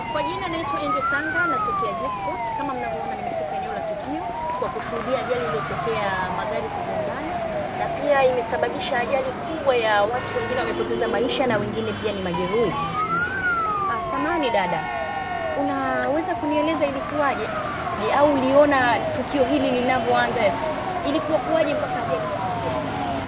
Kwa jina naitwa Angel Sanga, natokea G-Sport. Kama mnavyoona, nimefika eneo la tukio kwa kushuhudia ajali iliyotokea magari kugongana, na pia imesababisha ajali kubwa ya watu wengine wamepoteza maisha na wengine pia ni majeruhi. Ah, samani dada, unaweza kunieleza ilikuwaje? Je, au uliona tukio hili linavyoanza, ilikuwa kuwaje mpaka ajali kutokea?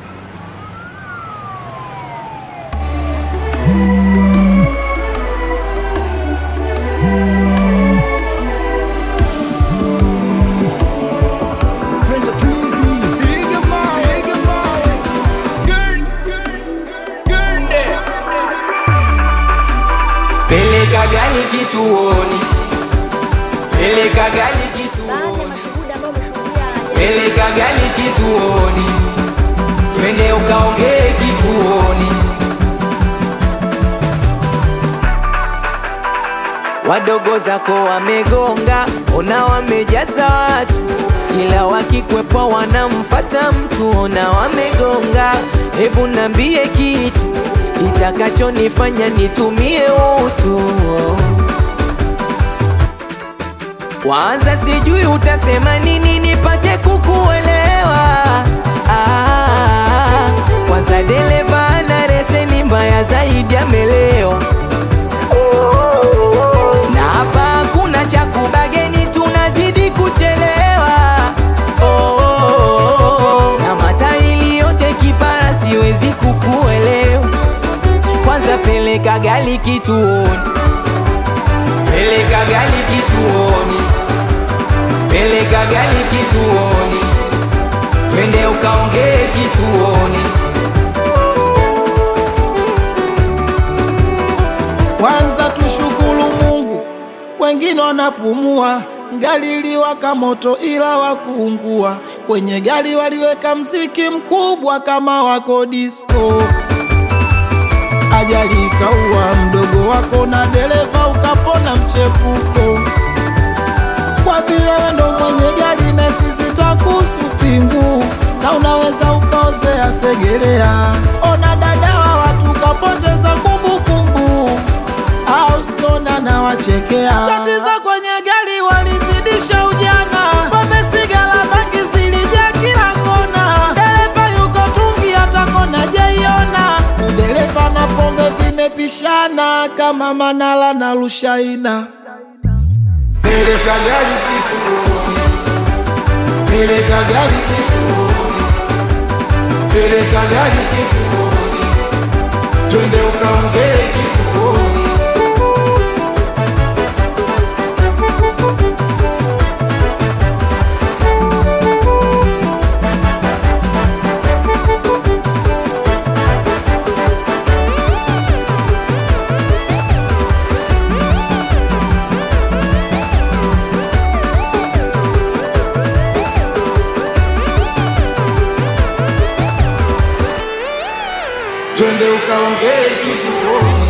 Venture Twizy. Piga mawe, piga mawe. Peleka gari kituoni, peleka gari Baadhi ya kituoni, mashuhuda ambao wameshuhudia ajali peleka gari kituoni, twende ukaongee kituoni. Wadogo zako wamegonga, ona wamejaza watu, ila wakikwepa wanamfata mtu, ona wamegonga. Hebu nambie kitu itakachonifanya nitumie utu Kwanza sijui utasema nini nipate kukuelewa. Ah, kwanza dereva ana leseni mbaya zaidi amelewa, na hapa hakuna cha kubageni, tunazidi kuchelewa. Oh, na mataili yote kipara, siwezi kukuelewa. Kwanza peleka gari kituoni peleka gari kituoni, peleka gari kituoni, twende ukaongee kituoni. Kwanza tushukuru Mungu, wengine wanapumua. Gari liwaka moto ila wakuungua. Kwenye gari waliweka mziki mkubwa kama wako disco. Ajali ikaua mdogo wako na dereva ukapona mchepuko. Kwa vile wewe ndo mwenye gari na sisi takuhusu pingu, na unaweza ukaozea segelea. Ona dada wa watu kapoteza kumbukumbu au siona na wachekea. Tatizo kwenye gari walizidisha ujana, pombe, sigara, bangi zilijaa kila kona. Dereva yuko tungi, hata kona jaiona. Dereva na pombe vimepishana kama Manala na Rushaina. Peleka gari kituoni, peleka gari kituoni, peleka gari kituoni, twende ukaongee kituoni. Twende ukaongee kituoni.